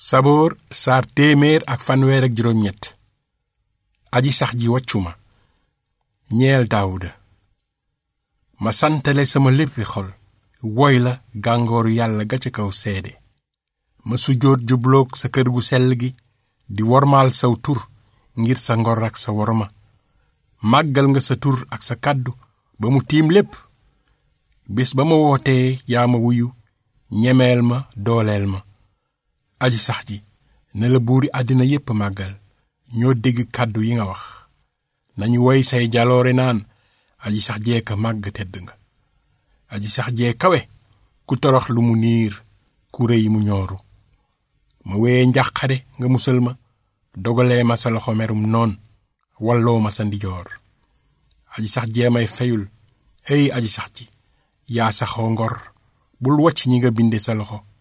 saboor saar téeméer ak fanweer ak juróom ñett aji sax ji wàccu ma ñeel daawuda ma santale sama léppi xol woy la gàngooru yàlla ga ca kaw seede ma sujjóot jubloog sa kër gu sell gi di wormaal saw tur ngir sa ngor ak sa worma màggal nga sa tur ak sa kàddu ba mu tiim lépp bés ba ma wootee yaa ma wuyu ñemeel ma dooleel ma aji sax ji ne la buuri àddina yépp màggal ñoo dégg kàddu yi nga wax nañu woy say jaloore naan aji sax jee ka màgg tedd nga aji sax jee kawe ku torox lu mu niir ku rëy mu ñooru ma weye njàqare nga musal ma dogalee ma sa loxo merum noon walloo ma sa ndijoor aji sax jee may feyul ey aji sax ji yaa saxoo ngor bul wacc ñi nga binde sa loxo